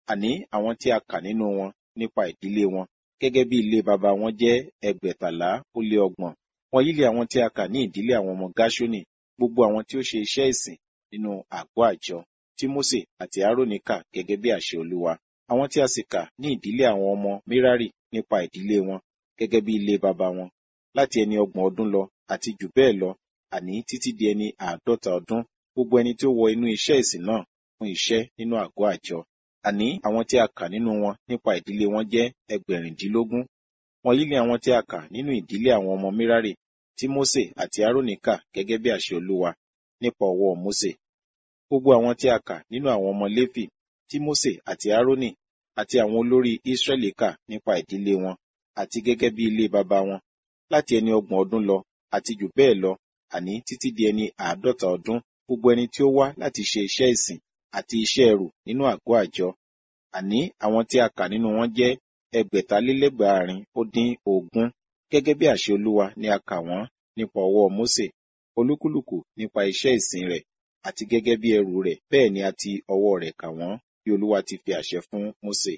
àní àwọn tí a kà nínú wọn nípa ìdílé wọn gẹ́gẹ́ bí ilé baba wọn jẹ́ ẹgbẹ̀tàlá ó lé ọgbọ̀n wọ̀nyí lé àwọn tí a kà ní ìdílé àwọn ọmọ gáṣónì gbogbo àwọn tí ó ṣe iṣẹ́ ìsìn nínú àgọ́ àjọ tí mósè àti árónì kà gẹ́gẹ́ bí àṣẹ olúwa àwọn tí a sì kà ní ìdílé àwọn ọmọ mérárì nípa ìdílé wọn gẹ́gẹ́ bí ilé baba wọn láti ẹni ọgbọ̀n ọdún lọ àti jù bẹ́ẹ̀ lọ àní títí di ẹni àádọ́ta ọdún gbogbo ẹni tí ó wọ inú iṣẹ́ ìsìn náà fún iṣẹ́ nínú àgọ́ àjọ àní àwọn tí a kà nínú wọn nípa ìdílé wọn jẹ́ ẹgbẹ̀rìndínlógún wọ̀nyí ni àwọn tí a kà nínú ìdílé àwọn ọmọ mérárì tí mósè àti árónì kà gẹ́gẹ́ bí àṣẹ olúwa nípa ọwọ́ mósè gbogbo àwọn tí a kà nínú àwọn ọmọ léfì tí mósè àti árónì àti àwọn olórí ísírẹ́lì kà nípa ìdílé wọn àti gẹ́gẹ́ bí ilé baba wọn láti ẹni ọgbọ̀n ọdún lọ àti jù bẹ́ẹ̀ lọ àní títí di ẹni àádọ́ta ọdún gbogbo ẹni tí ó wá láti ṣe iṣẹ́ ìsìn àti iṣẹ́ ẹrù nínú àgọ́ àjọ àní àwọn tí a kà nínú wọn jẹ́ ẹgbẹ̀talélẹ́gbàárin ó dín ogún gẹ́gẹ́ bí àṣẹ olúwa ni a kà wọ́n nípa ọwọ́ mósè olúkúlùkù nípa iṣẹ́ ìsìn rẹ̀ àti gẹ́gẹ́ bí ẹrù rẹ̀ bẹ́ẹ̀ ni a ti ọwọ́ rẹ̀ kà wọ́n bí olúwa ti fi àṣẹ fún mósè.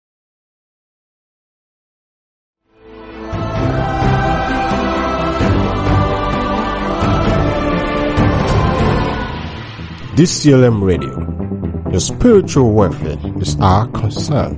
DCLM Radio. Your spiritual welfare is our concern.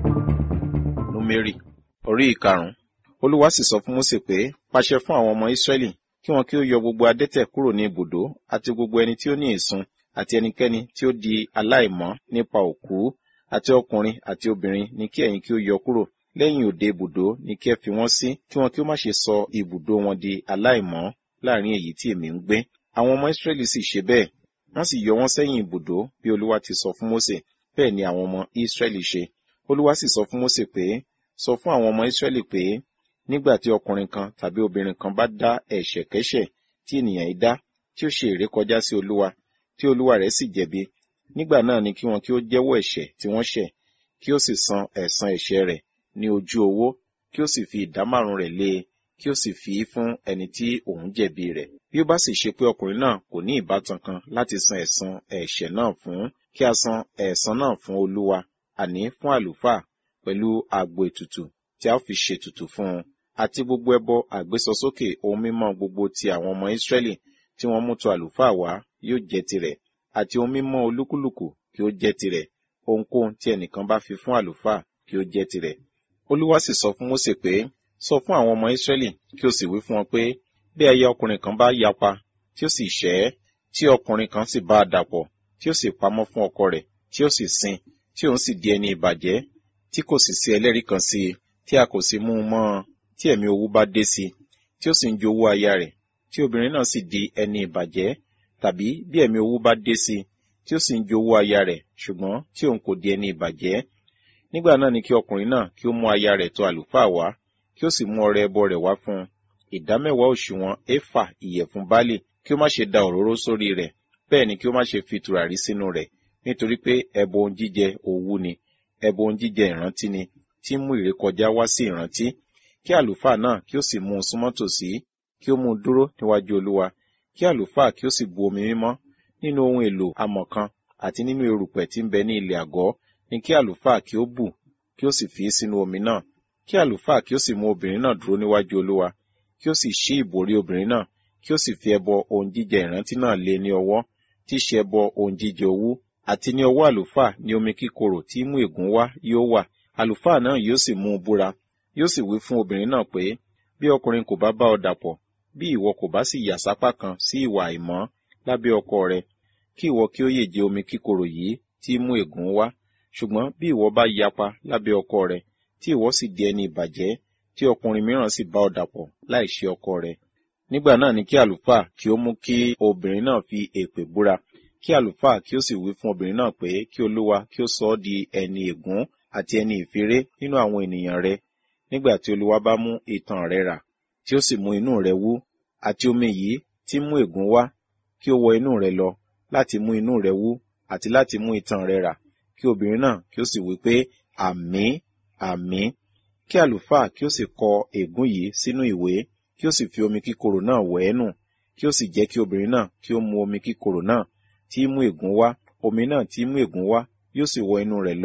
númérì orí ìkarùn-ún olúwa sì sọ fún mósè pé pàṣẹ fún àwọn ọmọ ísírẹ́lì kí wọn kí ó yọ gbogbo adẹ́tẹ̀ kúrò ní ibùdó àti gbogbo ẹni tí ó ní ìsun àti ẹnikẹ́ni tí ó di aláìmọ́ nípa òkú àti ọkùnrin àti obìnrin ni kí ẹ̀yin kí ó yọ kúrò lẹ́yìn òde ibùdó ni kí ẹ fi wọ́n sí kí wọn kí ó má ṣe sọ ibùdó wọn di aláìmọ́ láàrin èyí tí èmi ń gbé àwọn ọmọ ísírẹ́lì sì ṣe bẹ́ẹ̀ wọ́n sì yọ wọ́n sẹ́yìn ibùdó bí olúwa ti sọ fún mósè bẹ́ẹ̀ ni àwọn ọmọ ísírẹ́lì ṣe olúwa sì sọ fún mósè pé sọ fún àwọn ọmọ ísírẹ́lì pé nígbà tí ọkùnrin kan tàbí obìnrin kan bá dá ẹ̀ṣẹ̀kẹ́ṣẹ̀ tí ènìyàn yìí dá tí ó ṣe ìrékọjá sí olúwa tí olúwa rẹ̀ sì jẹ̀bi nígbà náà ni kí wọn kí ó jẹ́wọ́ ẹ̀ṣẹ̀ tí wọ́n ṣẹ̀ kí ó sì san ẹ̀san ẹ̀ṣẹ̀ rẹ̀ ní ojú owó kí ó sì fi ìdá márùn rẹ̀ lé e kí ó sì fi í fún ẹni tí òun jẹ̀bi rẹ̀ bí ó bá sì ṣe pé ọkùnrin náà kò ní ìbátan kan láti san ẹ̀san ẹ̀ṣẹ̀ náà fún kí a san ẹ̀san náà fún olúwa àní fún àlùfáà pẹ̀lú àgbo ètùtù tí a ó fi ṣètùtù fún un àti gbogbo ẹbọ àgbésọsókè ohun mímọ́ gbogbo ti àwọn ọmọ Ísírẹ́lì tí wọ́n mú tọ àlùfáà wá yóò jẹ́ tirẹ̀ àti ohun mímọ́ olúkúlùkù kí ó jẹ́ tirẹ̀ ohunkóhun tí ẹnìkan bá fi fún àlùfáà kí ó jẹ́ tirẹ̀. Olúwa sì sọ fún Mósè pé sọ fún àwọn ọmọ Ísírẹ́lì kí o sì wí fún wọn pé bí aya ọkùnrin kan bá yapa tí ó sì ṣẹ̀ ẹ́ tí ọkùnrin kan sì bá a dàpọ̀ tí ó sì pamọ́ fún ọkọ rẹ̀ tí ó sì sin tí òun sì di ẹni ìbàjẹ́ tí kò sì sí ẹlẹ́rìí kan sí i tí a kò sì mú un mọ́ ọ tí ẹ̀mí owú bá dé sí i tí ó sì ń jowú aya rẹ̀ tí obìnrin náà sì di ẹni ìbàjẹ́ tàbí bí ẹ̀mí owú bá dé sí i tí ó sì ń jowú aya rẹ̀ ṣùgbọ́n tí òun kò di ẹni ìbàjẹ́ nígbà náà ni kí ọkùnrin náà kí ó mú aya rẹ̀ tọ̀ àlùfáà wá kí ó sì mú ọrẹ ẹbọ rẹ̀ wá fún un ìdámẹ́wàá òṣùwọ̀n éfà ìyẹ̀fun báálì kí ó má ṣe da òróró sórí rẹ̀ bẹ́ẹ̀ ni kí ó má ṣe fi tùràrí sínú rẹ̀ nítorí pé ẹbọ ohun jíjẹ owú ni ẹbọ ohun jíjẹ ìrántí ni tí mú ìrékọjá wá sí ìrántí kí àlùfáà náà kí ó sì mú un súnmọ́ tòsí kí ó mú un dúró níwájú olúwa kí àlùfáà kí ó sì bu omi mímọ́ nínú ohun èlò amọ̀ kan àti nínú erùpẹ̀ tí ń bẹ ní ilẹ̀ àgọ́ ni kí àlùfáà kí ó bù kí ó sì fi sínú omi náà kí àlùfáà kí ó sì mú obìnrin náà dúró níwájú olúwa kí ó sì ṣí ìbòrí obìnrin náà kí ó sì fi ẹbọ ohun jíjẹ ìrántí náà lé ní ọwọ́ tí í ṣe ẹbọ ohun jíjẹ owú àti ní ọwọ́ àlùfáà ní omi kíkorò tí mú ègún wá yóò wà àlùfáà náà yóò sì mú un búra yóò sì wí fún obìnrin náà pé bí ọkùnrin kò bá bá ọ dàpọ̀ bí ìwọ kò bá sì yà sápá kan sí ìwà àìmọ́ lábẹ́ ọkọ rẹ kí ìwọ kí ó yè jẹ omi kíkorò yìí tí mú ègún wá ṣùgbọ́n bí ìwọ bá yapa lábẹ́ ọkọ rẹ tí ìwọ sì di ẹni ìbàjẹ́ tí ọkùnrin mìíràn sì bá ọ dàpọ̀ láì ṣe ọkọ rẹ nígbà náà ni kí àlùfáà kí ó mú kí obìnrin náà fi èpè búra kí àlùfáà kí ó sì wí fún obìnrin náà pé kí olúwa kí ó sọ ọ́ di ẹni ègún àti ẹni ìfiré nínú àwọn ènìyàn rẹ nígbà tí olúwa bá mú itan rẹ rà tí ó sì mú inú rẹ wú àti omi yìí tí mú ègún wá kí ó wọ inú rẹ lọ láti mú inú rẹ wú àti láti mú itan rẹ rà kí obìnrin náà kí ó sì wí pé àmín àmín kí àlùfáà kí ó sì kọ ègún yìí sínú ìwé kí ó sì fi omi kíkorò náà wẹ̀ ẹ́ nù kí ó sì jẹ́ kí obìnrin náà kí ó mu omi kíkorò náà tí mú ègún wá omi náà tí mú ègún wá yóò sì wọ inú rẹ̀ lọ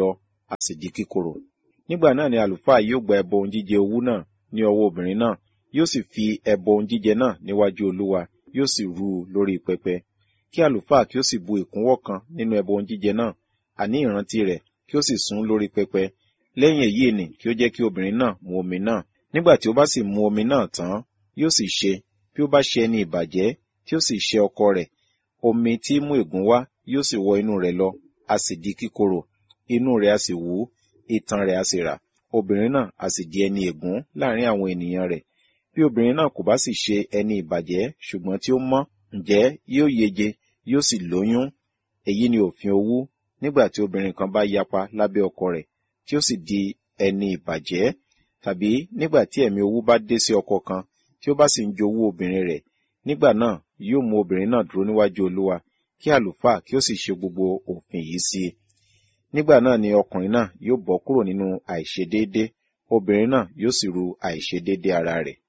a sì di kíkorò nígbà náà ni àlùfáà yóò gba ẹbọ ohun jíjẹ owú náà ní ọwọ́ obìnrin náà yóò sì fi ẹbọ ohun jíjẹ náà níwájú olúwa yóò sì rú u lórí pẹpẹ kí àlùfáà kí ó sì bu ìkúnwọ́ kan nínú ẹbọ ohun jíjẹ náà àní ìrántí rẹ̀ kí ó sì sún lórí pẹpẹ lẹ́yìn èyí ni kí ó jẹ́ kí obìnrin náà mu omi náà nígbà tí ó bá sì mu omi náà tán yóò sì ṣe bí ó bá ṣe ẹni ìbàjẹ́ tí ó sì ṣe ọkọ rẹ̀ omi tí mú ègún wá yóò sì wọ inú rẹ̀ lọ a sì di kíkorò inú rẹ̀ a sì wú itan rẹ̀ a sì rà obìnrin náà a sì di ẹni ègún láàrin àwọn ènìyàn rẹ̀ bí obìnrin náà kò bá sì ṣe ẹni ìbàjẹ́ ṣùgbọ́n tí ó mọ́ ǹjẹ́ yóò yege yóò sì lóyún èyí ni òfin owú nígbà tí obìnrin kan bá yapa lábẹ́ ọkọ rẹ̀ tí ó sì di ẹni ìbàjẹ́ tàbí nígbà tí ẹ̀mí owú bá dé sí ọkọ kan tí ó bá sì ń jowú obìnrin rẹ̀ nígbà náà yóò mú obìnrin náà dúró níwájú olúwa kí àlùfáà kí ó sì ṣe gbogbo òfin yìí sí i nígbà náà ni ọkùnrin náà yóò bọ́ kúrò nínú àìṣedéédé obìnrin náà yóò sì ru àìṣedéédé ara rẹ̀.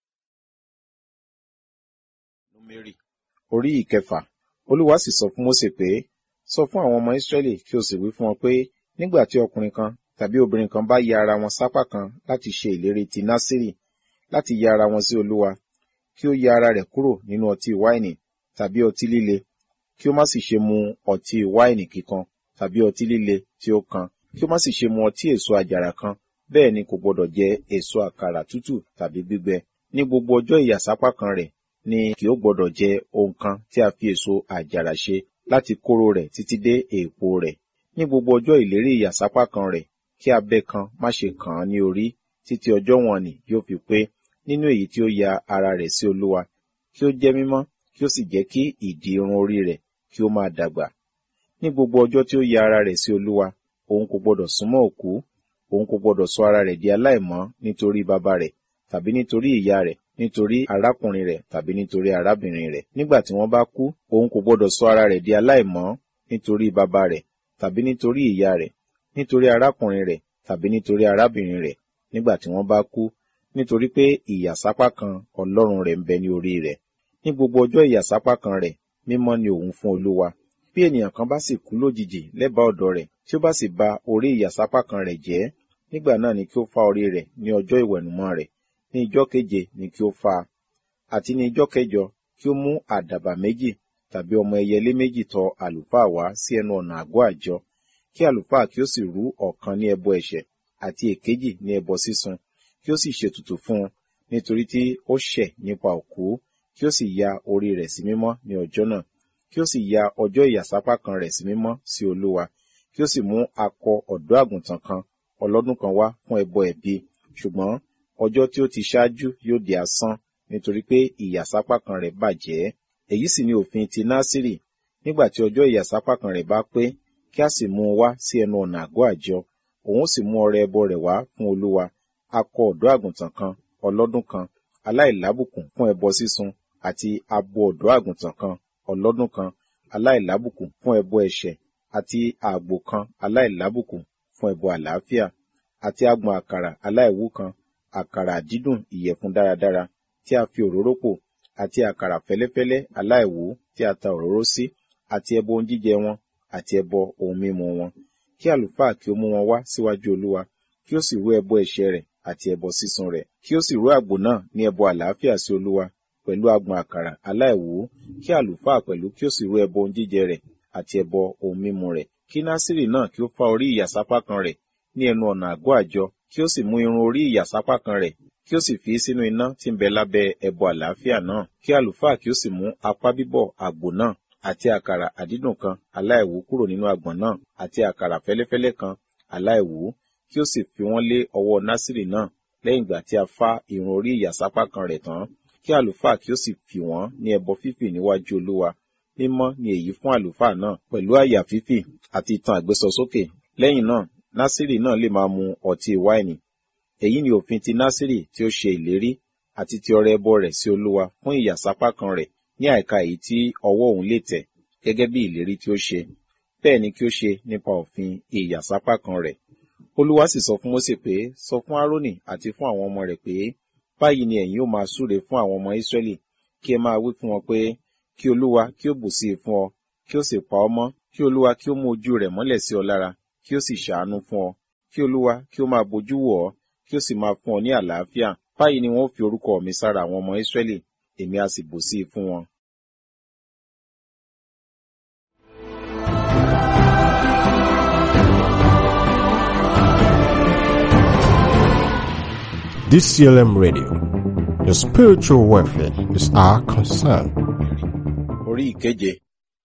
Númérì orí ìkẹfà olúwa sì sọ fún Mósè pé sọ fún àwọn ọmọ Ísírẹ́lì kí o sì wí fún wọn pé nígbà tí ọkùnrin kan tàbí obìnrin kan bá ya ara wọn sápá kan láti ṣe ìlérí ti Násírì láti ya ara wọn sí olúwa kí ó ya ara rẹ̀ kúrò nínú ọtí wáìnì tàbí ọtí líle kí ó má sì ṣe mu ọtí wáìnì kíkan tàbí ọtí líle tí ó kan kí ó má sì ṣe mu ọtí èso àjàrà kan bẹ́ẹ̀ ni kò gbọdọ̀ jẹ èso àkàrà tútù tàbí gbígbẹ ní gbogbo ọjọ́ ìyàsápá kan rẹ̀ ni kì ó gbọdọ̀ jẹ ohun kan tí a fi èso àjàrà ṣe láti kóró rẹ̀ títí dé èèpo rẹ̀ ní gbogbo ọjọ́ ìlérí ìyàsápá kan rẹ̀ kí abẹ́ kan má ṣe kàn án ní orí títí ọjọ́ wọn ni yóò fi pé nínú èyí tí ó ya ara rẹ̀ sí olúwa kí ó jẹ́ mímọ́ kí ó sì jẹ́ kí ìdì irun orí rẹ̀ kí ó máa dàgbà ní gbogbo ọjọ́ tí ó ya ara rẹ̀ sí olúwa òun kò gbọdọ̀ súnmọ́ òkú òun kò gbọdọ̀ sọ ara rẹ̀ di aláìmọ́ nítorí bàbá rẹ̀ tàbí nítorí ìyá rẹ̀ nítorí arákùnrin rẹ̀ tàbí nítorí arábìnrin rẹ̀ nígbà tí wọ́n bá kú òun kò gbọdọ̀ sọ ara rẹ̀ di aláìmọ́ nítorí bàbá rẹ̀ tàbí nítorí ìyá rẹ̀ nítorí arákùnrin rẹ̀ tàbí nítorí arábìnrin rẹ̀ nígbà tí wọ́n bá kú nítorí pé ìyàsápá kan ọlọ́run rẹ̀ ń bẹ ní orí rẹ̀ ní gbogbo ọjọ́ ìyàsápá kan rẹ̀ mímọ́ ni òun fún olúwa bí ènìyàn kan bá sì kú lójijì lẹ́bàá ọ̀dọ̀ rẹ̀ tí ó bá sì ba orí ìyàsápá kan rẹ̀ jẹ́ nígbà náà ni kí ó fá orí rẹ̀ ní ọjọ́ ìwẹ̀nùmọ́ rẹ̀ ní ijọ́ keje ni kí ó fá a àti ní ijọ́ kẹjọ kí ó mú àdàbà méjì tàbí ọmọ ẹyẹlé méjì tọ̀ àlùfáà wá sí ẹnu ọ̀nà àgọ́ àjọ kí àlùfáà kí ó sì rú ọ̀kan ní ẹbọ ẹ̀ṣẹ̀ àti èkejì ní ẹbọ sísun kí ó sì ṣètùtù fún un nítorí tí ó ṣẹ̀ nípa òkú kí ó sì ya orí rẹ̀ sí mímọ́ ní ọjọ́ náà kí ó sì ya ọjọ́ ìyàsápá kan rẹ̀ sí mímọ́ sí olúwa kí ó sì mú akọ ọ̀dọ́ àgùntàn kan ọlọ́dún kan wá fún ẹbọ ẹ̀bi ṣùgbọ́n ọjọ́ tí ó ti ṣáájú yóò di asán nítorí pé ìyàsápá kan rẹ̀ bàjẹ́ èyí sì ni òfin ti násìrì nígbà tí ọjọ́ ìyàsápá kan rẹ̀ bá pé kí a sì mú un wá sí ẹnu ọ̀nà àgọ́ àjọ òun sì mú ọrẹ ẹbọ rẹ̀ wá fún olúwa akọ ọ̀dọ́ àgùntàn kan ọlọ́dún kan aláìlábùkún fún ẹbọ sísun àti abo ọ̀dọ́ àgùntàn kan ọlọ́dún kan aláìlábùkún fún ẹbọ ẹ̀ṣẹ̀ àti àgbò kan aláìlábùkún fún ẹbọ àlàáfíà àti agbọ̀n àkàrà aláìwú kan àkàrà dídùn ìyẹ̀fun dáradára tí a fi òróró pò àti àkàrà fẹ́lẹ́fẹ́lẹ́ aláìwú tí a ta òróró sí àti ẹbọ ohun jíjẹ wọn àti ẹbọ ohun mímu wọn kí àlùfáà kí ó mú wọn wá síwájú olúwa kí ó sì rú ẹbọ ẹ̀ṣẹ̀ rẹ̀ àti ẹbọ sísun rẹ̀ kí ó sì rú àgbò náà ní ẹbọ àlàáfíà sí olúwa pẹ̀lú agbọ̀n àkàrà aláìwú kí àlùfáà pẹ̀lú kí ó sì rú ẹbọ ohun jíjẹ rẹ̀ àti ẹbọ ohun mímu rẹ̀ kí násìrì náà kí ó fá orí ìyàsápá kan rẹ̀ ní ẹnu ọ̀nà àgọ́ àjọ kí ó sì mú irun orí ìyàsápá kan rẹ̀ kí ó sì fi sínú iná tí ń bẹ lábẹ́ ẹbọ àlàáfíà náà kí àlùfáà kí ó sì mú apá bíbọ̀ àgbò náà àti àkàrà àdídùn kan aláìwú kúrò nínú àgbọ̀n náà àti àkàrà fẹ́lẹ́fẹ́lẹ́ kan aláìwú kí ó sì fi wọ́n lé ọwọ́ násìrì náà lẹ́yìn ìgbà tí a fá irun orí ìyàsápá kan rẹ̀ tán kí àlùfáà kí ó sì fi wọ́n ní ẹbọ fífì níwájú olúwa mímọ́ ni èyí fún àlùfáà náà pẹ̀lú àyà fífì àti ìtàn àgbésọsókè lẹ́yìn náà násìrì náà lè máa mu ọtí wáìnì èyí ni òfin ti násìrì tí ó ṣe ìlérí àti ti ọrẹ ẹbọ rẹ̀ sí olúwa fún ìyàsápá kan rẹ̀ ní àìka èyí tí ọwọ́ òun lè tẹ̀ gẹ́gẹ́ bí ìlérí tí ó ṣe bẹ́ẹ̀ ni kí ó ṣe nípa òfin ìyàsápá kan rẹ̀ olúwa sì sọ fún mósè pé sọ fún árónì àti fún àwọn ọmọ rẹ̀ pé báyìí ni ẹ̀yin ó máa súre fún àwọn ọmọ ísírẹ́lì kí ẹ máa wí fún wọn pé kí olúwa kí ó bù sí i fún ọ kí ó sì pa ọ mọ́ kí olúwa kí ó mú ojú rẹ̀ mọ́lẹ̀ sí ọ lára kí ó sì ṣàánú fún ọ kí olúwa kí ó máa bójú wò ọ́ kí ó sì máa fún ọ ní àlàáfíà báyìí ni wọn ó fi orúkọ mi sára àwọn ọmọ Ísírẹ́lì èmi a sì bò sí i fún wọn. DCLM Radio. Your spiritual welfare is our concern. Orí ìkeje.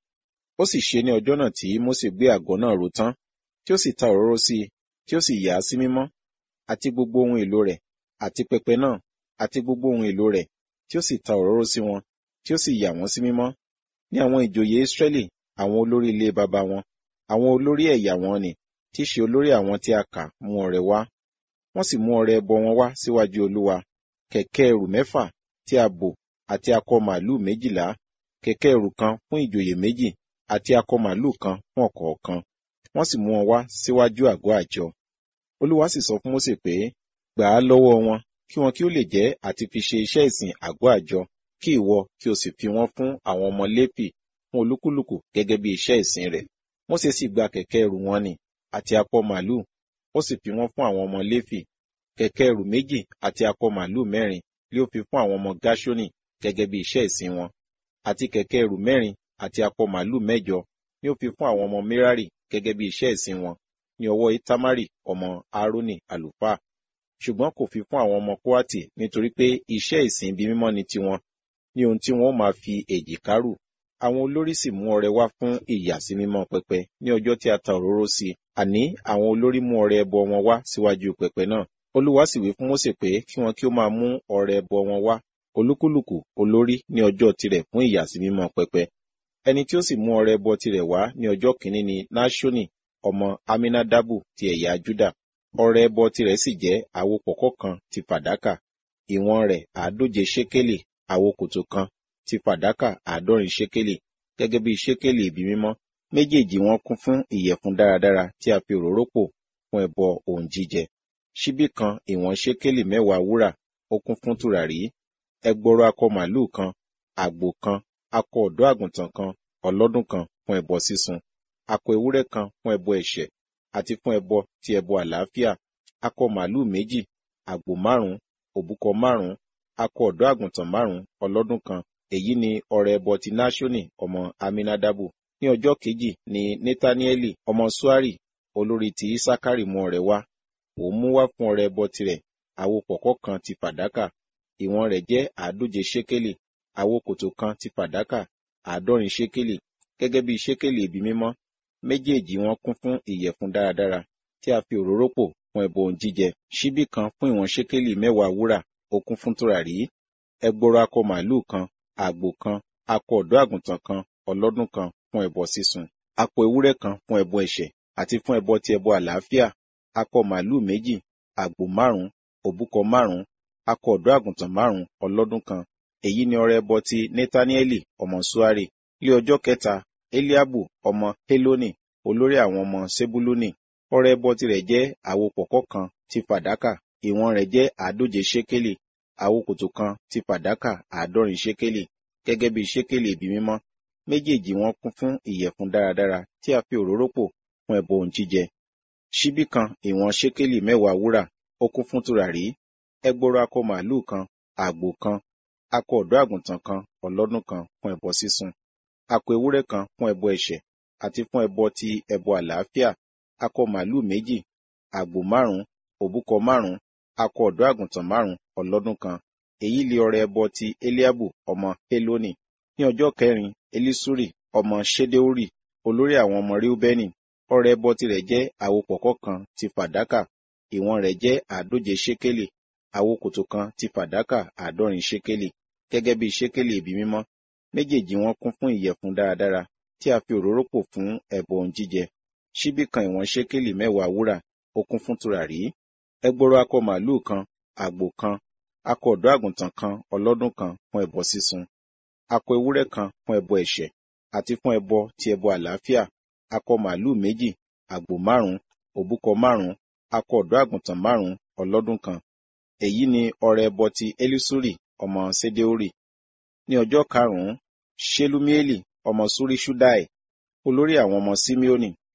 Ó sì ṣe ní ọjọ́ náà tí Mósè gbé àgọ́ náà ró tán, tí ó sì ta òróró sí i, tí ó sì yà á sí mímọ́, àti gbogbo ohun èlò rẹ̀, àti pẹpẹ náà, àti gbogbo ohun èlò rẹ̀, tí ó sì ta òróró sí wọn, tí ó sì yà wọ́n sí mímọ́. Ní àwọn ìjòyè Ísírẹ́lì, àwọn olórí ilé baba wọn, àwọn olórí ẹ̀yà wọn ni, tí í ṣe olórí àwọn tí a kà mú ọrẹ wá. Wọ́n sì mú ọrẹ ẹbọ wọn wá síwájú Olúwa, kẹ̀kẹ́ ẹrù mẹ́fà tí a bò àti akọ màlúù méjìlá, kẹ̀kẹ́ ẹrù kan fún ìjòyè méjì àti akọ màlúù kan fún ọ̀kọ̀ọ̀kan. Wọ́n sì mú wọn wá síwájú àgọ́ àjọ. Olúwa sì sọ fún Mósè pé, gbà á lọ́wọ́ wọn, kí wọn kí ó lè jẹ́ àti fi ṣe iṣẹ́ ìsìn àgọ́ àjọ, kí ìwọ kí o sì fi wọ́n fún àwọn ọmọ Léfì fún olúkúlùkù gẹ́gẹ́ bí iṣẹ́ ìsìn rẹ̀. Mósè sì gba kẹ̀kẹ́ ẹrù wọn nì àti akọ màlúù, ó sì fi wọ́n fún àwọn ọmọ Léfì. Kẹ̀kẹ́ ẹrù méjì àti akọ màlúù mẹ́rin lé ó fi fún àwọn ọmọ Gáṣónì gẹ́gẹ́ bí iṣẹ́ ìsìn wọn. Àti kẹ̀kẹ́ ẹrù mẹ́rin àti akọ màlúù mẹ́jọ ni ó fi fún àwọn ọmọ Merari gẹ́gẹ́ bí iṣẹ́ ìsìn wọn ní ọwọ́ Itamari ọmọ Aaroni àlùfáà. Ṣùgbọ́n kò fi fún àwọn ọmọ Kóátì nítorí pé iṣẹ́ ìsìn ibi mímọ́ ni tiwọn, ní ohun tí wọn ó máa fi èjìká rù. Àwọn olórí sì mú ọrẹ wá fún ìyàsímímọ́ pẹpẹ ní ọjọ́ tí a ta òróró sí i. Àní àwọn olórí mú ọrẹ ẹbọ wọn wá síwájú pẹpẹ náà. Olúwa sì wí fún Mósè pé kí wọn kí ó máa mú ọrẹ ẹbọ wọn wá olúkúlùkù olórí ní ọjọ́ tirẹ̀ fún ìyàsímímọ́ pẹpẹ. Ẹni tí ó sì mú ọrẹ ẹbọ tirẹ̀ wá ní ọjọ́ kìíní ni Náṣónì ọmọ Aminadabu ti ẹ̀yà Júdà. Ọrẹ ẹbọ tirẹ̀ sì jẹ́ àwo pọ̀kọ́ kan ti fàdákà, ìwọ̀n rẹ̀ àádóje ṣékélì, àwo kòtò kan ti fàdákà àádọ́rin ṣékélì, gẹ́gẹ́ bí ṣékélì ibi mímọ́. Méjèèjì wọn kún fún ìyẹ̀fun dáradára tí a fi òróró pò fún ẹbọ ohun jíjẹ. Ṣíbí kan ìwọ̀n ṣékélì mẹ́wàá wúrà, ó kún fún tùràrí. Ẹgbọrọ akọ màlúù kan, àgbò kan, akọ ọ̀dọ́ àgùntàn kan, ọlọ́dún kan fún ẹbọ sísun, akọ ewúrẹ́ kan fún ẹbọ ẹ̀ṣẹ̀, àti fún ẹbọ ti ẹbọ àlàáfíà, akọ màlúù méjì, àgbò márùn-ún, òbúkọ márùn-ún, akọ ọ̀dọ́ àgùntàn márùn-ún, ọlọ́dún kan. Èyí ni ọrẹ ẹbọ ti Náṣónì ọmọ Aminadabu. Ní ọjọ́ kejì ni Netanieli ọmọ Suari, olórí ti Isakari mú ọrẹ wá. Òun mú wá fún ọrẹ ẹbọ tirẹ̀, àwo pọ̀kọ́ kan ti fàdákà, ìwọ̀n rẹ̀ jẹ́ àádóje ṣékélì, àwo kòtò kan ti fàdákà, àádọ́rin ṣékélì, gẹ́gẹ́ bí ṣékélì ibi mímọ́. Méjèèjì wọn kún fún ìyẹ̀fun dáradára, tí a fi òróró pò fún ẹbọ ohun jíjẹ. Ṣíbí kan fún ìwọ̀n ṣékélì mẹ́wàá wúrà, ó kún fún tùràrí. Ẹgbọrọ akọ màlúù kan, àgbò kan, akọ ọ̀dọ́ àgùntàn kan, ọlọ́dún kan fún ẹbọ sísun. Akọ ewúrẹ́ kan fún ẹbọ ẹ̀ṣẹ̀, àti fún ẹbọ ti ẹbọ àlàáfíà. Akọ màlúù méjì, àgbò márùn-ún, òbúkọ márùn-ún, akọ ọ̀dọ́ àgùntàn márùn-ún, ọlọ́dún kan. Èyí ni ọrẹ ẹbọ ti Netanieli ọmọ Suari. Ní ọjọ́ kẹta, Eliabu ọmọ Heloni, olórí àwọn ọmọ Sebuluni. Ọrẹ ẹbọ tirẹ̀ jẹ́ àwo pọ̀kọ́ kan ti fàdákà, ìwọ̀n rẹ̀ jẹ́ àádóje ṣékélì, àwo kòtò kan ti fàdákà àádọ́rin ṣékélì, gẹ́gẹ́ bí ṣékélì ibi mímọ́. Méjèèjì wọn kún fún ìyẹ̀fun dáradára tí a fi òróró pò fún ẹbọ ohun jíjẹ. Ṣíbí kan ìwọ̀n ṣékélì mẹ́wàá wúrà, ó kún fún tùràrí. Ẹgbọrọ akọ màlúù kan, àgbò kan, akọ ọ̀dọ́ àgùntàn kan, ọlọ́dún kan fún ẹbọ sísun. Akọ ewúrẹ́ kan fún ẹbọ ẹ̀ṣẹ̀, àti fún ẹbọ ti ẹbọ àlàáfíà. Akọ màlúù méjì, àgbò márùn-ún, òbúkọ márùn-ún, akọ ọ̀dọ́ àgùntàn márùn-ún, ọlọ́dún kan. Èyí li ọrẹ ẹbọ ti Eliabu ọmọ Heloni. Ní ọjọ́ kẹrin, Elisuri ọmọ Ṣedeuri, olórí àwọn ọmọ Reubeni. Ọrẹ ẹbọ tirẹ̀ jẹ́ àwo pọ̀kọ́ kan ti fàdákà, ìwọ̀n rẹ̀ jẹ́ àádóje ṣékélì, àwo kòtò kan ti fàdákà àádọ́rin ṣékélì, gẹ́gẹ́ bí ṣékélì ibi mímọ́. Méjèèjì wọn kún fún ìyẹ̀fun dáradára, tí a fi òróró pò fún ẹbọ ohun jíjẹ. Ṣíbí kan ìwọ̀n ṣékélì mẹ́wàá wúrà, ó kún fún tùràrí. Ẹgbọrọ akọ màlúù kan, àgbò kan, akọ ọ̀dọ́ àgùntàn kan, ọlọ́dún kan fún ẹbọ sísun. Akọ ewúrẹ́ kan fún ẹbọ ẹ̀ṣẹ̀, àti fún ẹbọ ti ẹbọ àlàáfíà. Akọ màlúù méjì, àgbò márùn-ún, òbúkọ márùn-ún, akọ ọ̀dọ́ àgùntàn márùn-ún, ọlọ́dún kan. Èyí ni ọrẹ ẹbọ ti Elisuri ọmọ Ṣedeuri. Ní ọjọ́ karùn-ún, Ṣelumieli ọmọ Ṣuriṣuddai, olórí àwọn ọmọ Simeoni.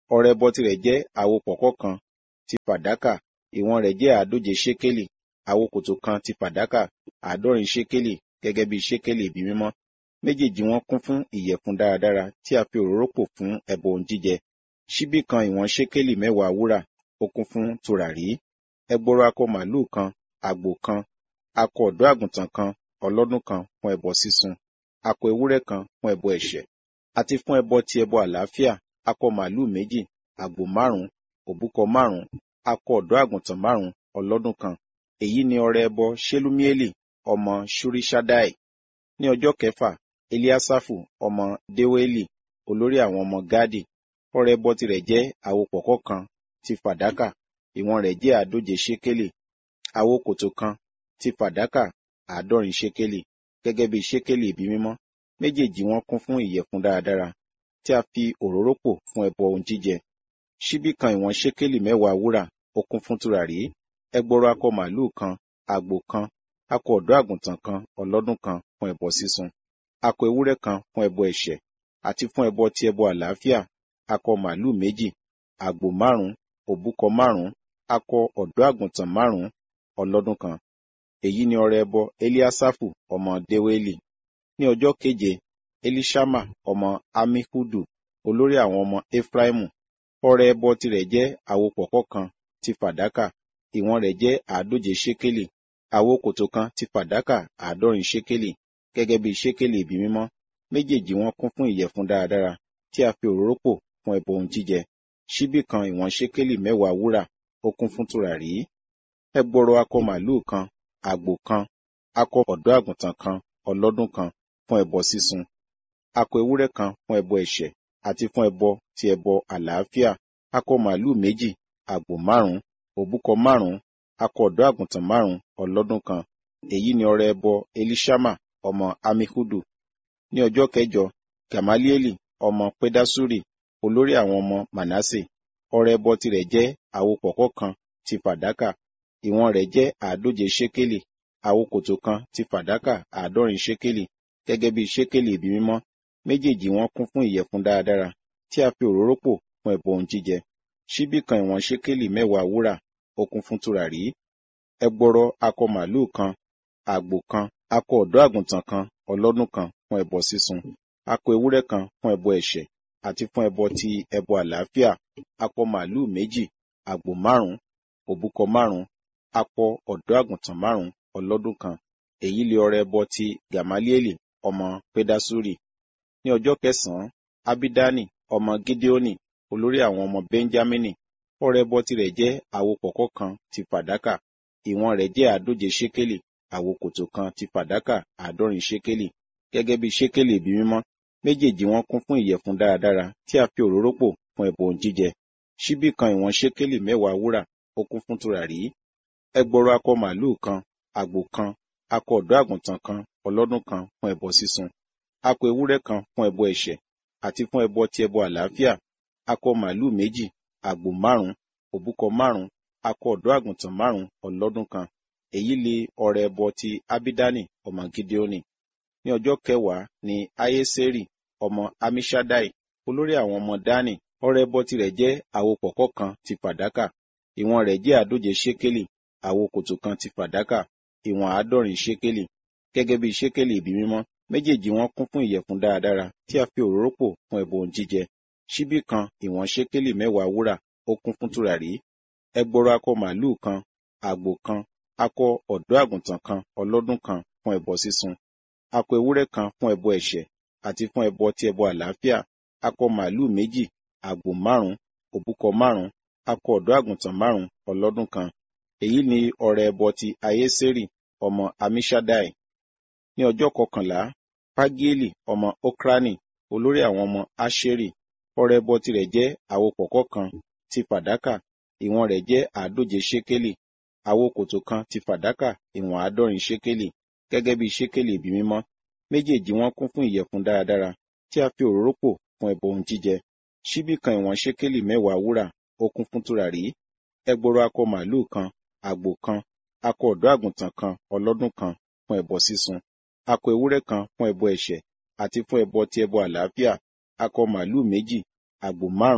ọrẹ ẹbọ tirẹ̀ jẹ́ àwo pọ̀kọ́ kan ti fàdákà ìwọ̀n rẹ̀ jẹ́ àádóje ṣékélì àwo kòtò kan ti fàdákà àádọ́rin ṣékélì gẹ́gẹ́ bí ṣékélì ibi mímọ́ méjèèjì wọn kún fún ìyẹ̀fun dáradára tí a fi òróró pò fún ẹbọ ohun jíjẹ ṣíbí kan ìwọ̀n ṣékélì mẹ́wàá wúrà ó kún fún tùràrí ẹgbọrọ akọ màlúù kan àgbò kan akọ ọ̀dọ́ àgùntàn kan ọlọ́dún kan fún ẹbọ sísun akọ ewúrẹ́ kan fún ẹbọ ẹ̀ṣẹ̀ àti fún ẹbọ ti ẹbọ àlàáfíà akọ màlúù méjì àgbò márùn òbúkọ márùn akọ ọ̀dọ́ àgùntàn márùn ọlọ́dún kan èyí ni ọrẹ ẹbọ ṣelúmiélì ọmọ ṣúríṣádáì ní ọjọ́ kẹfà eliasafu ọmọ deweli olórí àwọn ọmọ gadi ọrẹ ẹbọ tirẹ̀ jẹ́ àwo pọ̀kọ́ kan ti fàdákà ìwọ̀n rẹ̀ jẹ́ àádóje ṣékélì àwo kòtò kan ti fàdákà àádọ́rin ṣékélì gẹ́gẹ́ bí ṣékélì ibi mímọ́ méjèèjì wọn kún fún ìyẹ̀fun dáradára tí a fi òróró pò fún ẹbọ ohun jíjẹ ṣíbí kan ìwọ̀n ṣékélì mẹ́wàá wúrà ó kún fún tùràrí ẹgbọrọ akọ màlúù kan àgbò kan akọ ọ̀dọ́ àgùntàn kan ọlọ́dún kan fún ẹbọ sísun akọ ewúrẹ́ kan fún ẹbọ ẹ̀ṣẹ̀ àti fún ẹbọ ti ẹbọ àlàáfíà akọ màlúù méjì àgbò márùn òbúkọ márùn akọ ọ̀dọ́ àgùntàn márùn ọlọ́dún kan èyí ni ọrẹ ẹbọ eliasafu ọmọ deweli ní ọjọ́ keje elishama ọmọ amihudu olórí àwọn ọmọ efraimu ọrẹ ẹbọ tirẹ̀ jẹ́ àwo pọ̀kọ́ kan ti fàdákà ìwọ̀n rẹ̀ jẹ́ àádóje ṣékélì àwo kòtò kan ti fàdákà àádọ́rin ṣékélì gẹ́gẹ́ bí ṣékélì ibi mímọ́ méjèèjì wọn kún fún ìyẹ̀fun dáradára tí a fi òróró pò fún ẹbọ ohun jíjẹ ṣíbí kan ìwọ̀n ṣékélì mẹ́wàá wúrà ó kún fún tùràrí ẹgbọrọ akọ màlúù kan àgbò kan akọ ọ̀dọ́ àgùntàn kan ọlọ́dún kan fún ẹbọ sísun akọ ewúrẹ́ kan fún ẹbọ ẹ̀ṣẹ̀ àti fún ẹbọ ti ẹbọ àlàáfíà akọ màlúù méjì àgbò márùn òbúkọ márùn akọ ọ̀dọ́ àgùntàn márùn ọlọ́dún kan èyí ni ọrẹ ẹbọ elishama ọmọ amihudu ní ọjọ́ kẹjọ gamalieli ọmọ pedasuri olórí àwọn ọmọ manase ọrẹ ẹbọ tirẹ̀ jẹ́ àwo pọ̀kọ́ kan ti fàdákà ìwọ̀n rẹ̀ jẹ́ àádóje ṣékélì àwo kòtò kan ti fàdákà àádọ́rin ṣékélì gẹ́gẹ́ bí ṣékélì ibi mímọ́ méjèèjì wọn kún fún ìyẹ̀fun dáradára tí a fi òróró pò fún ẹbọ ohun jíjẹ ṣíbí kan ìwọ̀n ṣékélì mẹ́wàá wúrà ó kún fún tùràrí ẹgbọrọ akọ màlúù kan àgbò kan akọ ọ̀dọ́ àgùntàn kan ọlọ́dún kan fún ẹbọ sísun akọ ewúrẹ́ kan fún ẹbọ ẹ̀ṣẹ̀ àti fún ẹbọ ti ẹbọ àlàáfíà akọ màlúù méjì àgbò márùn òbúkọ márùn akọ ọ̀dọ́ àgùntàn márùn ọlọ́dún kan èyí lè ọrẹ ẹbọ ti gamalieli ọmọ pedasuri ní ọjọ́ kẹsànán abidani ọmọ gideoni olórí àwọn ọmọ benjamini ọrẹ ẹbọ tirẹ̀ jẹ́ àwo pọ̀kọ́ kan ti fàdákà ìwọ̀n rẹ̀ jẹ́ àádóje ṣékélì àwo kòtò kan ti fàdákà àádọ́rin ṣékélì gẹ́gẹ́ bí ṣékélì ibi mímọ́ méjèèjì wọn kún fún ìyẹ̀fun dáradára tí a fi òróró pò fún ẹbọ ohun jíjẹ ṣíbí kan ìwọ̀n ṣékélì mẹ́wàá wúrà ó kún fún tùràrí ẹgbọrọ akọ màlúù kan àgbò kan akọ ọ̀dọ́ àgùntàn kan ọlọ́dún kan fún ẹbọ sísun akọ ewúrẹ́ kan fún ẹbọ ẹ̀ṣẹ̀ àti fún ẹbọ ti ẹbọ àlàáfíà akọ màlúù méjì àgbò márùn òbúkọ márùn akọ ọ̀dọ́ àgùntàn márùn ọlọ́dún kan èyí lè ọrẹ ẹbọ ti abidani ọmọ gideoni ní ọjọ́ kẹwàá ni ayeseri ọmọ amishadai olórí àwọn ọmọ dani ọrẹ ẹbọ tirẹ̀ jẹ́ àwo pọ̀kọ́ kan ti fàdákà ìwọ̀n rẹ̀ jẹ́ àádóje ṣékélì àwo kòtò kan ti fàdákà ìwọ̀n àádọ́rin ṣékélì gẹ́gẹ́ bí ṣékélì ibi mímọ́ méjèèjì wọn kún fún ìyẹ̀fun dáradára tí a fi òróró pò fún ẹbọ ohun jíjẹ ṣíbí kan ìwọ̀n ṣékélì mẹ́wàá wúrà ó kún fún tùràrí ẹgbọrọ akọ màlúù kan àgbò kan akọ ọ̀dọ́ àgùntàn kan ọlọ́dún kan fún ẹbọ sísun akọ ewúrẹ́ kan fún ẹbọ ẹ̀ṣẹ̀ àti fún ẹbọ ti ẹbọ àlàáfíà akọ màlúù méjì àgbò márùn òbúkọ márùn akọ ọ̀dọ́ àgùntàn márùn ọlọ́dún kan èyí ni ọrẹ ẹbọ ti ayésérì ọmọ amishadai ní ọjọ́ kọkànlá pagieli ọmọ okrani olórí àwọn ọmọ asheri ọrẹ ẹbọ tirẹ̀ jẹ́ àwo pọ̀kọ́ kan ti fàdákà ìwọ̀n rẹ̀ jẹ́ àádóje ṣékélì àwo kòtò kan ti fàdákà ìwọ̀n àádọ́rin ṣékélì gẹ́gẹ́ bí ṣékélì ibi mímọ́ méjèèjì wọn kún fún ìyẹ̀fun dáradára tí a fi òróró pò fún ẹbọ ohun jíjẹ ṣíbí kan ìwọ̀n ṣékélì mẹ́wàá wúrà ó kún fún tùràrí ẹgbọrọ akọ màlúù kan àgbò kan akọ ọ̀dọ́ àgùntàn kan ọlọ́dún kan fún ẹbọ sísun akọ ewúrẹ́ kan fún ẹbọ ẹ̀ṣẹ̀ àti fún ẹbọ ti ẹbọ àlàáfíà akọ màlúù méjì àgbò márùn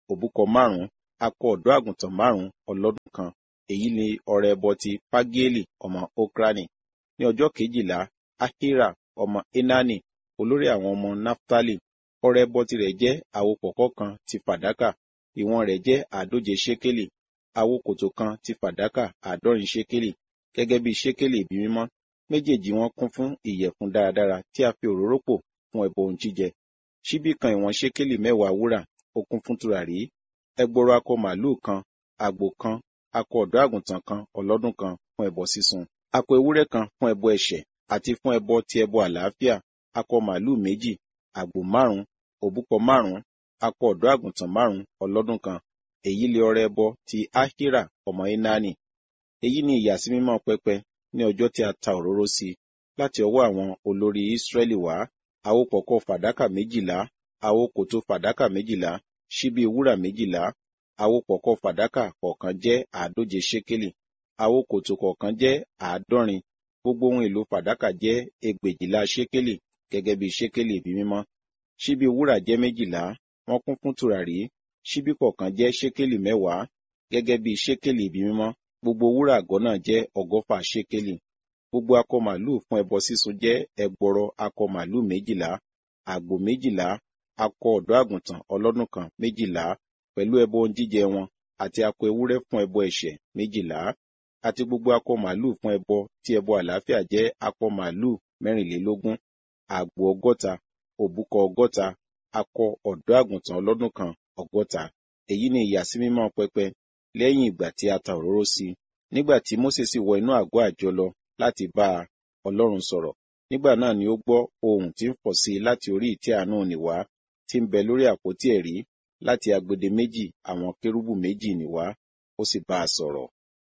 òbúkọ márùn-ún akọ ọ̀dọ́ àgùntàn márùn-ún ọlọ́dún kan èyí ni ọrẹ ẹbọ ti pagieli ọmọ okrani ní ọjọ́ kejìlá ahira ọmọ enani olórí àwọn ọmọ naftali ọrẹ ẹbọ tirẹ̀ jẹ́ àwo pọ̀kọ́ kan ti fàdákà ìwọ̀n rẹ̀ jẹ́ àádóje ṣékélì àwo kòtò kan ti fàdákà àádọ́rin ṣékélì gẹ́gẹ́ bí ṣékélì ibi mímọ́ méjèèjì wọn kún fún ìyẹ̀fun dáradára tí a fi òróró pò fún ẹbọ ohun jíjẹ ṣíbí kan ìwọ̀n ṣékélì mẹ́wàá wúrà ó kún fún tùràrí ẹgbọrọ akọ màlúù kan àgbò kan akọ ọ̀dọ́ àgùntàn kan ọlọ́dún kan fún ẹbọ sísun akọ ewúrẹ́ kan fún ẹbọ ẹ̀ṣẹ̀ àti fún ẹbọ ti ẹbọ àlàáfíà akọ màlúù méjì àgbò márùn òbúkọ márùn akọ ọ̀dọ́ àgùntàn márùn ọlọ́dún kan èyí lè ọrẹ ẹbọ ti ahira ọmọ enani èyí ni ìyàsímímọ́ pẹpẹ ní ọjọ́ tí a ta òróró sí i láti ọwọ́ àwọn olórí Ísírẹ́lì wá àwo pọ̀kọ́ fàdákà méjìlá àwo kòtò fàdákà méjìlá ṣíbí wúrà méjìlá àwo pọ̀kọ́ fàdákà kọ̀ọ̀kan jẹ́ àádóje ṣékélì àwo kòtò kọ̀ọ̀kan jẹ́ àádọ́rin gbogbo ohun èlò fàdákà jẹ́ ẹgbèjìlá ṣékélì gẹ́gẹ́ bí ṣékélì ibi mímọ́ ṣíbí wúrà jẹ́ méjìlá wọ́n kún fún tùràrí ṣíbí kọ̀ọ̀kan jẹ́ ṣékélì mẹ́wàá gẹ́gẹ́ bí ṣékélì ibi mímọ́ gbogbo wúrà àgọ́ náà jẹ́ ọgọ́fà ṣékélì gbogbo akọ màlúù fún ẹbọ sísun jẹ́ ẹgbọrọ akọ màlúù méjìlá àgbò méjìlá akọ ọ̀dọ́ àgùntàn ọlọ́dún kan méjìlá pẹ̀lú ẹbọ ohun jíjẹ wọn àti akọ ewúrẹ́ fún ẹbọ ẹ̀ṣẹ̀ méjìlá àti gbogbo akọ màlúù fún ẹbọ tí ẹbọ àlàáfíà jẹ́ akọ màlúù mẹ́rìnlélógún àgbò ọgọ́ta òbúkọ ọgọ́ta akọ ọ̀dọ́ àgùntàn ọlọ́dún kan ọgọ́ta èyí ni ìyàsímímọ́ pẹpẹ lẹ́yìn ìgbà tí a ta òróró sí i nígbà tí Mósè sì wọ inú àgọ́ àjọ lọ láti bá a Ọlọ́run sọ̀rọ̀ nígbà náà ni ó gbọ́ ohùn tí ń fọ̀ sí i láti orí ìtẹ́ àánú nìwá tí ń bẹ lórí àpótí ẹ̀rí láti agbede méjì àwọn kérúbù méjì nìwá ó sì bá a sọ̀rọ̀.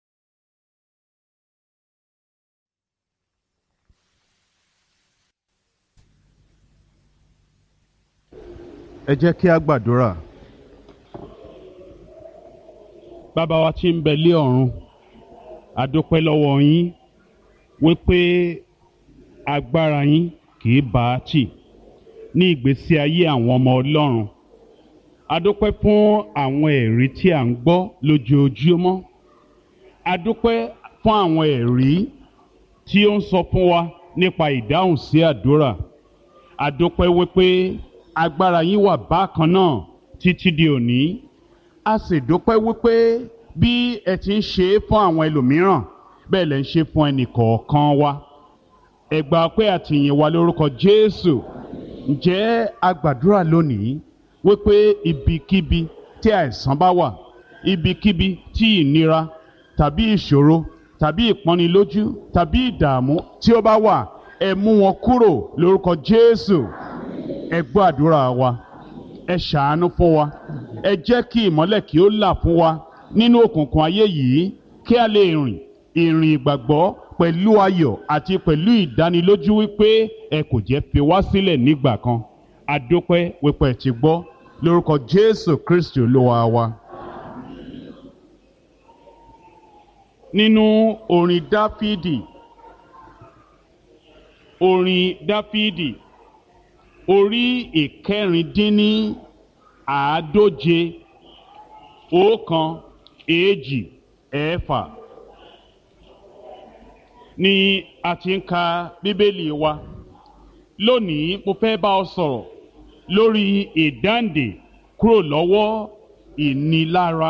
ẹ jẹ́ kí a gbàdúrà. bàbá wa tí ń bẹ lé ọ̀run a dúpẹ́ lọ́wọ́ yín wípé agbára yín kì í bá a tì ní ìgbésí ayé àwọn ọmọ ọlọ́run a dúpẹ́ fún àwọn ẹ̀rí tí à ń gbọ́ lójoojúmọ́ a dúpẹ́ fún àwọn ẹ̀rí tí ó ń sọ fún wa nípa ìdáhùn sí àdúrà a dúpẹ́ wípé agbára yín wà bákan náà títí di òní a sì dúpẹ́ wípé bí ẹ ti ń ṣe é fún àwọn ẹlòmíràn bẹ́ẹ̀ lẹ ń ṣe fún ẹnì kọ̀ọ̀kan wa ẹ gbà pé àtìyìn wa lórúkọ Jésù ǹjẹ́ a gbàdúrà lónìí wípé ibikíbi tí àìsàn bá wà ibikíbi tí ìnira tàbí ìṣòro tàbí ìpọ́nilójú tàbí ìdààmú tí ó bá wà ẹ mú wọn kúrò lórúkọ Jésù ẹ gbọ́ àdúrà wa ẹ ṣàánú fún wa ẹ jẹ́ kí ìmọ́lẹ̀ kí ó là fún wa nínú òkùnkùn ayé yìí kí a lè rìn ìrìn ìgbàgbọ́ pẹ̀lú ayọ̀ àti pẹ̀lú ìdánilójú wípé ẹ kò jẹ́ fi wá sílẹ̀ nígbà kan adúpẹ́ wípé ẹ ti gbọ́ lórúkọ Jésù Kristi Olúwa wa. nínú orin Dáfídì orin Dáfídì orí ìkẹrìndínní àádóje ọ̀kan èjì ẹ̀fà ni a ti ń ka bíbélì wa lónìí mo fẹ́ bá ọ sọ̀rọ̀ lórí ìdáǹdè kúrò lọ́wọ́ ìnilára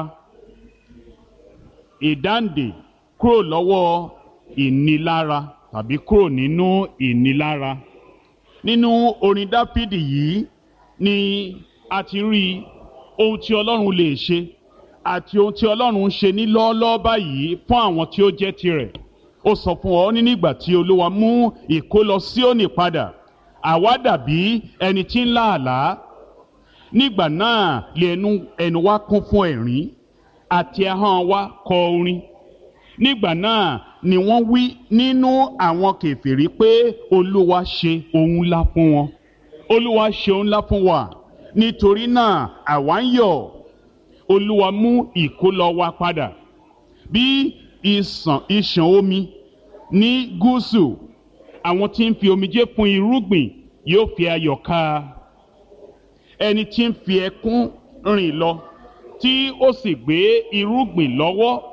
ìdáǹdè kúrò lọ́wọ́ ìnilára tàbí kúrò nínú ìnilára nínú orin dáfídì yìí ni a ti rí ohun tí ọlọ́run lè ṣe àti ohun tí ọlọ́run ń ṣe ní lọ́ọ́lọ́ọ́ báyìí fún àwọn tí ó jẹ́ tirẹ̀ ó sọ fún ọ ní nígbà tí olúwa mú ìkólọ Síónì padà àwa dàbí ẹni tí ń lá àlá nígbà náà lè ẹnu ẹnu wa kún fún ẹ̀rín àti ahọ́n wa kọ orin nígbà náà ni wọ́n wí nínú àwọn kèfèrí pé olúwa ṣe ohun ńlá fún wọn olúwa ṣe ohun ńlá fún wa nítorí náà àwa ń yọ̀ olúwa mú ìkólọ wa padà bí ìsàn ìṣàn omi ní gúúsù àwọn tí ń fi omijé fún irúgbìn yóò fi ayọ̀ ká ẹni tí ń fi ẹkún rìn lọ tí ó sì gbé irúgbìn lọ́wọ́